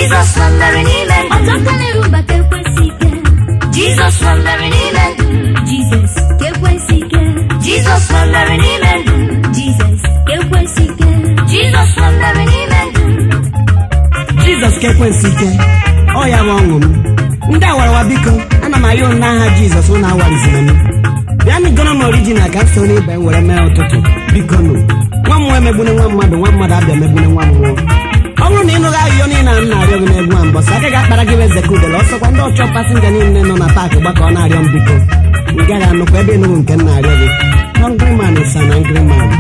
Jizọs nọ mmeri n'ime ndụ m. ọtọ ka na-erumba ka ekwensị ike Jizọs nọ mmeri n'ime ndụ m. jizọs ka ekwensị ike Jizọs nọ mmeri n'ime ndụ m. jizọs ka ekwensị ike Jizọs nọ mmeri n'ime ndụ m. jizọs ka ekwensị ike ọ ya bụ ọṅụ m ndị awarawa biko ana m arịọ unu n'aha jizọs ụnụ awarizina m bịanụ goro m orijinal ka m so n'ibe m were mee ụtụtụ biko nụ nwa mmụọ emegbune nwa mmadụ nwa mmadụ abịa megbune nwa mmụọ ọ bụrụ na ị nụghị ahụhịo niile a m na-arịọ gị n'egwu a mbọsị aka ga-akpara gị eze ka udele ọsọkwa ndị ọchọ pasinja niile nọ na paakị gbakọ na-arịọ m biko ị gaghị anụkwa ebe ịnụghị nke m na-arịọ gị hungry man is an angry man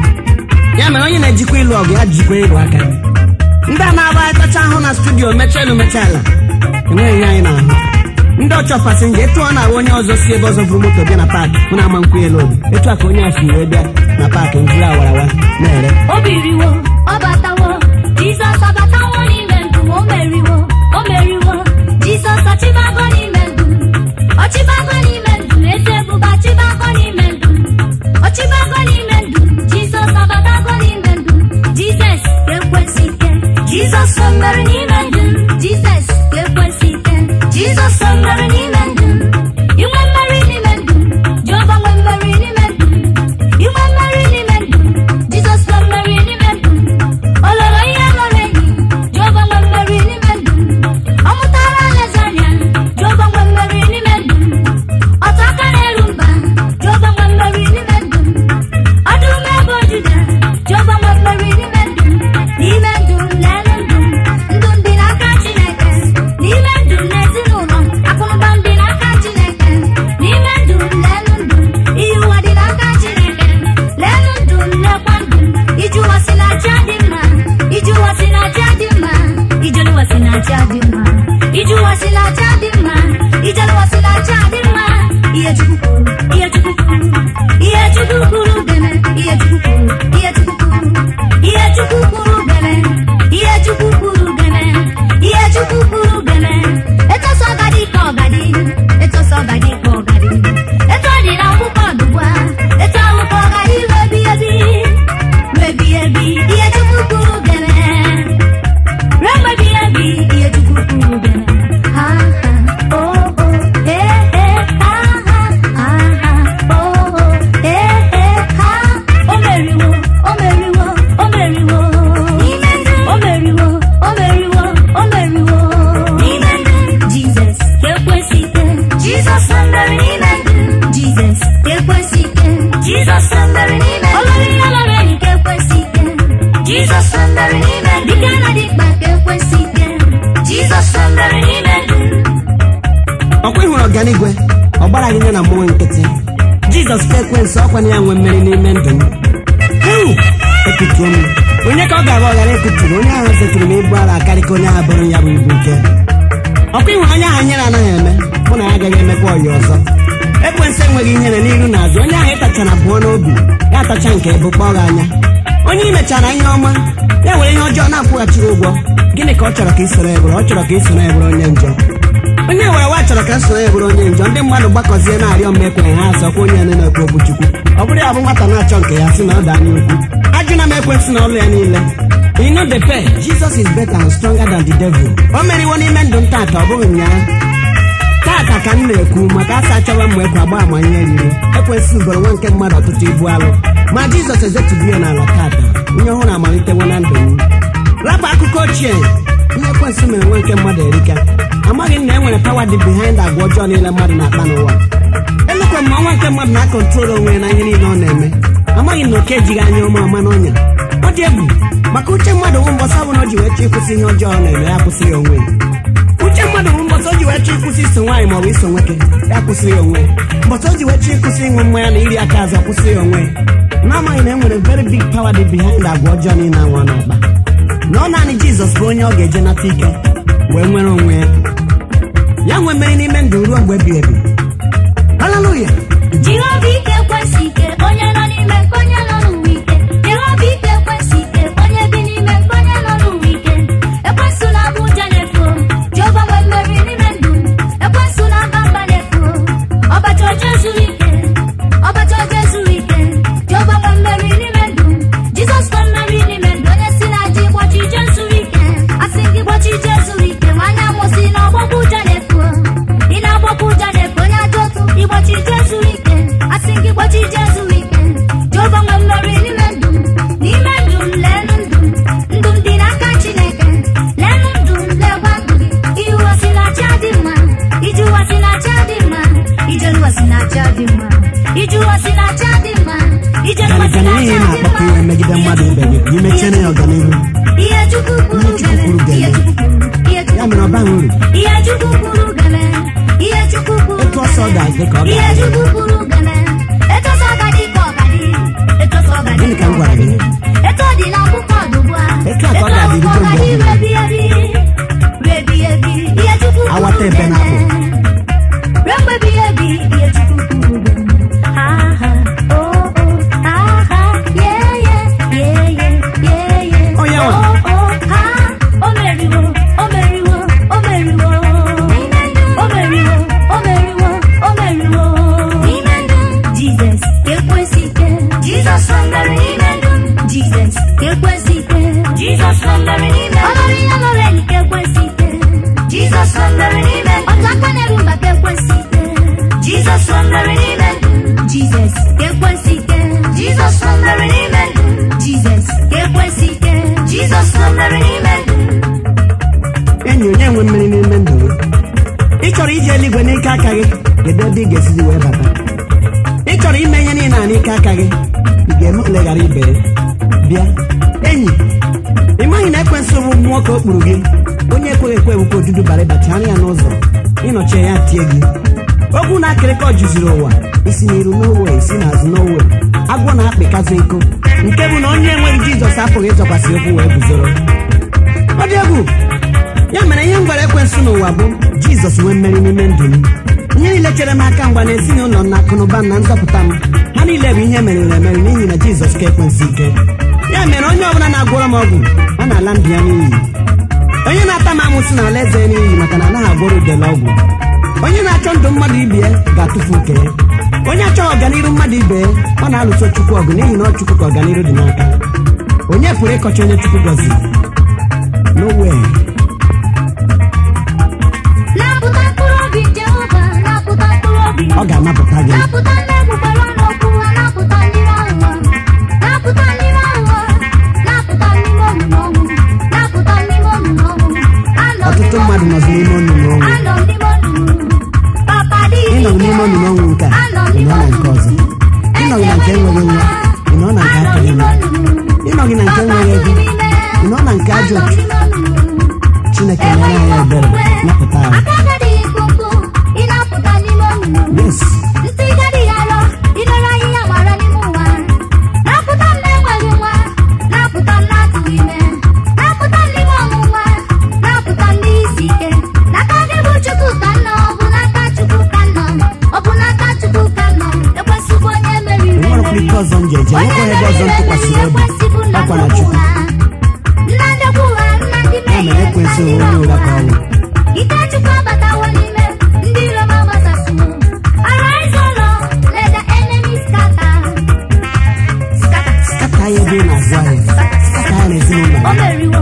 ya mere onye na-ejikwa ịlụ ọgụ ya jikwa ịlụ aka ndị a na-aba tacha ahụ na studio mechaa elu mechaa ala enweghị ihe anyị na-ahụ ndị ọchọ pasinja etu ọ na-ahụ onye ọzọ si ebe ọzọ buru moto bịa na paakị mụ na-ama nkwụ elu obi etu a ka onye afọ iwe bịa na paakị njiri awarawa na-ere o biriwo ọ batawo jizọs abatawo n'ime ndụ m, o meriwo o meriwo jizọs ọchịbago n'ime ndụ m. ọchịbago n'ime ndụ m, eze ebube ọchịbago n'ime ndụ m. ọchịbago n'ime ndụ m, jizọs abatago n'ime ndụ m. jizọs ka ekwensị ike Jizọs nọ mmeri n'ime ndụ m. jizọs ka ekwensị ike Jizọs nọ mmeri n'ime ndụ m. inwe mmeri n'ime ndụ m, jehova nwe mmeri n'ime ndụ m. inwe mmeri n'ime ndụ m, jizọs nwe mmeri n'ime ndụ m. o loro ihe lọrọ enyi jehova nwe mmeri n'ime ndụ m. ọ mụtara alaeze anya jehova nwe mmeri n'ime ndụ m. ọtọ aka na-eru mba jehova nwe mmeri n'ime ndụ m. ọdụm ebe ojuda jehova nwe mmeri n'ime ndụ m. n'ime ndụ m lelu ndụ m ndụ m dị n'aka chineke n'ime ndụ m na ezinụlọ m akụnụba m dị n'aka chineke n'ime ndụ m lelu ndụ m ihe ụwa dị n'aka chineke lelu ndụ m lekwa ndụ m iji ụwa si na aja dị mma iji ụwa si na aja dị mma ijelu ụwa si na aja dị mma iji ụwa si na aja dị mma ijelu ụwa si na aja dị mma ihe chukwu kwuru ihe chukwu kwuru ihe chukwu kwuru gene ihe chukwu kwuru ihe chukwu kwuru ihe chukwu kwuru gene ihe chukwu kwuru gene ihe chukwu kwuru gene etosa ọgadi ka ọgadi etosa ọgadi ka ọgadi eto dị na akwụkwọ ọdụgwa eto ahụ ka ọgadi webi ebi webi ebi ihe chukwu kwuru gene webi ebi ihe chukwu kwuru gene ha ha oh oh he he ha ha ha ha oh oh he he ha o meriwo o meriwo o meriwo N'ime ndụ m. o meriwo o meriwo o meriwo N'ime ndụ m. jizọs ka ekwesị ike Jizọs nọ mmeri n'ime ndụ m. jizọs ka ekwesị ike Jizọs nọ mmeri n'ime ndụ olori ihe lọrọ enyi ka ekwesị ike Jizọs nọ mmeri n'ime ndụ dike na dịkpa ka ekwesị ike Jizọs nọ mmeri n'ime ndụ ọkwa ịhụrụ ọganigwe ọ gbara gị nye na mmụọ nkịtị jizọs ka ekwensị ọkwa na ya nwe mmeri n'ime ndụ m Ewu! ekutuo m onye ka ọ ga-abụ ọghara ekuturu onye ahụ zetụrụ m ibu ala akarị ka onye ahụ bụrụ ya bụ ibu ike ọkwa ịhụrụ onye ahụ nyere anaghị eme mụ na ya agaghị emekwa ọyị ọzọ ekwensị enweghị ihere n'iru na azụ onye ahụ ịtachara abụọ n'obi ya atacha nke bụ kpọọ gị anya onye ị mechara ihe ọma ya were ihe ọjọọ na-akwụghachiri ụgwọ gịnị ka ọ chọrọ ka ị soro ya bụrụ ọ chọrọ ka ị soro ya bụrụ onye njọ onye were wa chọrọ ka nsonye ya bụrụ onye njọ ndị mmadụ gbakọzie na-arịọ mma ekwenye ha asọkwa onye na na-ekwu okwu chukwu ọ bụrụ ya bụ nwata na-achọ nke ya si na ọ dị anya ukwu ajụna m ekwensị na ọlụ ya niile You know the fair, Jesus is better and stronger than the devil. O meriwo n'ime ndụ m tata ọ bụghị ụnyaahụ tata ka m na-ekwu maka asa achọwa m ekwe agba ama ihe yiri ekwensị ugoro nwa nke mmadụ ọtụtụ ibu alụ ma jizọs ezetubie n'ala tata ihe ọhụrụ amalitewo na ndụ m rapụ akụkọ ochie ihe ekwensị mere nwa nke mmadụ erika amaghị m na e nwere pawa dị behind agwa ọjọọ niile mmadụ na-akpa n'ụwa elekwa m ma nwa nke mmadụ na-akọntrol onwe ya na ihe niile ọ na-eme amaghị m na oke ejighị anya ọma ọma n'ọnya ọ dị egwu maka uche mmadụ bụ mbọsị ọbụla o ji wee chọọ ịkwụsị ihe ọjọọ ọ na-eme ya kwụsị ya onwe ya uche mmadụ bụ mbọsị o ji wee chọọ ịkwụsị iso nwaanyị maọbụ iso nwoke ya kwụsị ya onwe ya mbọsị o ji wee chọọ ịkwụsị ịṅụ mmanya na iri aka azụ kwụsị ya onwe ya n'amaghị na e nwere very big power dị behind agwa ọjọọ niile anwa n'ọkpa na ọ naanị jizọs bụ onye ọ ga-eje nata ike wee nwere onwe ya ya nwee mmeri n'ime ndụ ruo mgbe ebighị ebi haleluya Jehova ike kwesị ike onye nọ n'ime nke onye nọ n'ụwa ike Jehova ike kwesị ike onye bi n'ime nke onye nọ n'ụwa ike ekwesị na abụ ụja na-efu Jehova nwe mmeri n'ime ndụ ekwesị na aba mba na-efu ọbacha oche zuru ike ọbacha oche zuru ike Jehova nwe mmeri n'ime ndụ Jizọs nwe mmeri n'ime ndụ onye si na ji gbochi ije zuru ike asị gị gbochi ije zuru ike ma si na acha dị mma ijuwa si na acha dị mma ijenuwa si ganigani na n'ihi acha dị na-akpọkọ mma ihe megide mmadụ ibe gị ka imechie ya ọganihu ihe chukwu kwuru Ihe Chukwu gele kwuru ihe gele. chukwu kwuru ihe ya chukwu mere ọ baghị uru ihe chukwu kwuru gele ihe chukwu kwuru Etu ọsọ gele. ga-adị ka ọ ihe ga-adị. chukwu kwuru gele etu ọsọ ga-adị ka ọ ga-adị etu ọsọ ga-adị Gịnị ka m gwara gị? etu ọ dị na akwụkwọ ọdụgbu a Etu a ka ọ ga-adị akwụkwọ ruo mgbe ga-adị ebighị ruo ebighị ebi ruo ebighị ebi ihe chukwu kwuru Awata ebe gele. na-apụ. ruo mgbe ebighị ebi ihe chukwu kwuru gele. Ha, ha, oh, oh, ha, ha, yeah, yeah, yeah, yeah, yeah, yeah. Oh, yeah, Oh, one. oh, ha, o meriwo, o meriwo, o meriwo. O meriwo, o meriwo, o meriwo. Jesus, ka ekwesị ike. Jesus wondering n'ime ndụ m. Jesus, ka ekwesị ike. Jesus wondering n'ime Ọ ndụ lụrụ ihe lụrụ enyi ka ekwesị ike. m. Jesus wondering n'ime ndụ m. Otu aka na-eru mba ka ekwesị ike. Jesus wondering n'ime ndụ m. Jesus, ka ekwesị ike. Jesus wondering n'ime ndụ m. Jesus, ka ekwesị ike. Jesus wondering n'ime ndụ m. enyi onye nwe mmeri n'ime ndụ gị ị chọrọ iji eluigwe n'ike aka gị kedu ebe ị ga-esizi wee bata ị chọrọ ime ihe niile a n'ike aka gị ị ga-eme ole ghara ibe ya? bịa enyi ị maghị na ekwensị bụ mmụọ ka o kpuru gị onye ekweghị ekwe bụkwa odudu bara ịbachi anya ya n'ụzọ ịnọchie ya tie gị okwu na akịrịkọ juziri ụwa isi n'iru n'owe isi n'azụ n'owe agwọ na-akpịkazụ iko nke bụ na onye enweghị jizọs apụghị ịzọkwasị okwu wee guzoro ọ dị egwu ya mere ihe m gwara ekwensụ n'ụwa bụ jizọs nwee mmeri n'ime ndụ m ihe niile chere m aka mgba na ezinụlọ m na akụnụba m na nzọpụta m ha niile bụ ihe meriri emeri n'ihi na jizọs ka ekwensị ike ya mere onye ọbụla na-agwọrọ m ọgwụ ọ na-ala ndụ ya n'iyi onye na-ata m amụsị na ala eze ya n'iyi maka na anaghị agwọrọ udele ọgwụ onye na-achọ ndụ mmadụ ibe ya ga-atụfu nke ya onye achọghị ọganiru mmadụ ibe ya ọ na-alụso chukwu ọgụ n'ihi na ọ chukwu ka ọganiru dị n'aka onye pụrụ ịkọcha onye chukwu gọziri nowhere Napụta mkpụrụ obi Jehova, napụta mkpụrụ obi. ọ ga-anapụta gị Napụta ndị egbugbere ọnụ okwu ha, napụta ndị aghụghọ. Napụta ndị aghụghọ, napụta ndị olulu ọnwụ. Napụta ndị olulu ọnwụ. Anọ m ọtụtụ mmadụ nọzi n'ime onunu ọnwụ Anọ m n'ime olulu. Papa dị ịnọ ike. n'ime onunu ọnwụ nke a Anọ m ị n'ime nọ na nke olulu. ọzọ ịnọghị na nke enweghị nwa ị nọ na nke Anọ akụghị n'ime nwa olulu. ịnọghị na nke enweghị ego ị nọ na nke ajọ otu chineke mere anyị ebere napụta anyị Aka gadịghị mkpụmkpụ, ị na-apụta n'ime olulu. yes Ntị gadịghị arọ, ilere ahịhịa gbara n'ime ụwa. Napụta m na-enweghị nwa, napụta m na-atụghị ime. Napụta m n'ime ọnwụnwa, napụta m n'isi ike. N'aka gị bụ Chukwu ka m nọ, ọ bụ n'aka Chukwu ka m nọ. Ọ bụ n'aka Chukwu ka m nọ. Ekwesịbụ onye meriri enwerekwa emeri. ike ọzọ m ji eje Onye nwekwa ebe ọzọ m meriri tụkwasịrị emeri obi ekwesịbụ nna ọkwa na ndekwu chukwu ha. Nna ndekwu ha, nna ndị ya mere mmehie, ekwensị nna ndị onye ụra ka ọ ọnwụnwa. bụ Ike Chukwu abatawo n'ime ndị iro m agbasasịwo. Arise, O Lord, let the enemy scatter. Scatter. kata ya ebe ị na-azụ ahịa kata ya n'ezinụlọ O ya meriwo,